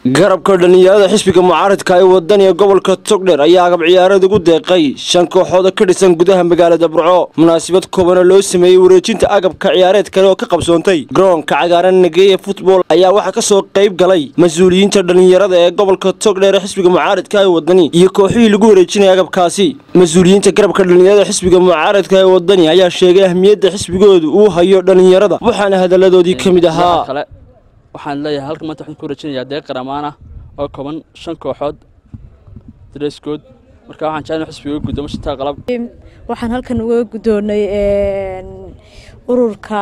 garabka dhallinyarada xisbiga mucaaradka ee wadaniga gobolka togdher ayaa agab ciyaareed ugu deeqay shan kooxood oo ka dhisan gudaha magaalada burco munaasabad koobana loo sameeyey wareejinta agabka ciyaareed kale oo ka qabsoontay garoonka cagaaran nageeye futbol ayaa waxaa kasoo qayb galay mas-uuliyiinta dhallinyarada ee gobolka togdher ee xisbiga mucaaradka ee wadani iyo kooxihii lagu wareejinaya agabkaasi mas-uuliyiinta garabka dhallinyarada xisbiga mucaaradka ee wadani ayaa sheegay ahmiyadda xisbigoodu uu hayo dhallinyarada waxaana hadaladoodii ka mid ahaa waxaan leeyahay halkan maanta waxaan ku wareejinayaa deeq qaramaan ah oo kooban shan kooxood dareeskood marka waxaan jeclay xisbiga gudoomo shantaa qalab waxaan halkan uga guddoonnay ururka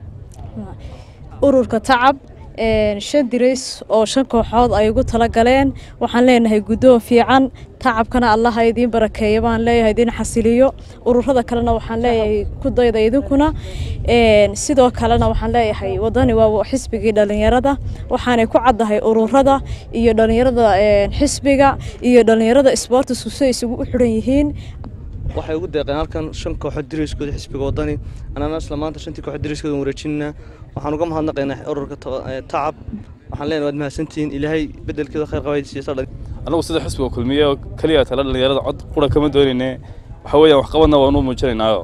ururka tacab shan dirays oo shan kooxood ay ugu tala galeen waxaan leenahay guddoon fiican tacabkana allaha idiin barakeeya baan leeyahay idiin xasiliyo ururada kalena waxaan leeyahay ku dayda idinkuna sidoo kalena waxaan leeyahay wadani waa xisbigii dhallinyarada waxaanay ku caddahay ururada iyo dhallinyarada xisbiga iyo dhallinyarada isboortisku si ay isugu xidhan yihiin waxay ugu deeqeen halkan shan kooxood diriskooda xisbiga wadani anana isla maanta shantii kooxood diriskooda wareejinaa waxaan uga mahadnaqaynaa ururka tacab waxaan leenahay waad mahadsantihiin ilaahay bedelkeeda khayr qabaysiisa annagu sida xisbiga kulmiye oo keliya tala dhallinyarada cod qura kama doonayne waxa weeyaan waxqabadna waanu muujinaynaayo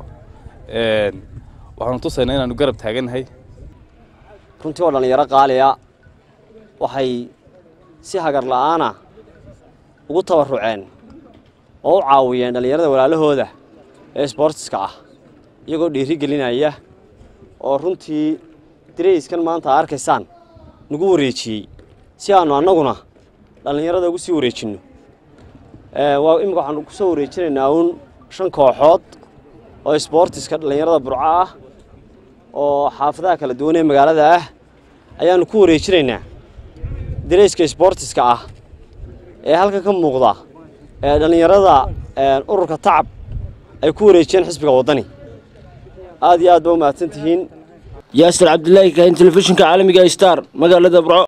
waxaanu tusaynaa inaanu garab taagannahay runtii oo dhallinyaro qaaliya waxay si hagar la'aana ugu tabaruceen oo u caawiyeen dhallinyarada walaalahooda ee sboortiska ah iyagoo dhiiri gelinaya oo runtii dirayskan maanta a arkaysaan nagu wareejiyey si aannu annaguna dhallinyarada ugu sii wareejinno waa imika waxaanu ku soo wareejinaynaa uun shan kooxood oo sboortiska dhallinyarada burco ah oo xaafadaha kala duwan ee magaalada ah ayaannu ku wareejinaynaa dirayska sboortiska ah ee halkan ka muuqda ee dhallinyarada ururka tacab ay ku wareejiyeen xisbiga waddani aad iyo aad ba u mahadsan tihiin yaasir cabdilaahi kahin telefishinka caalamiga star magaalada burco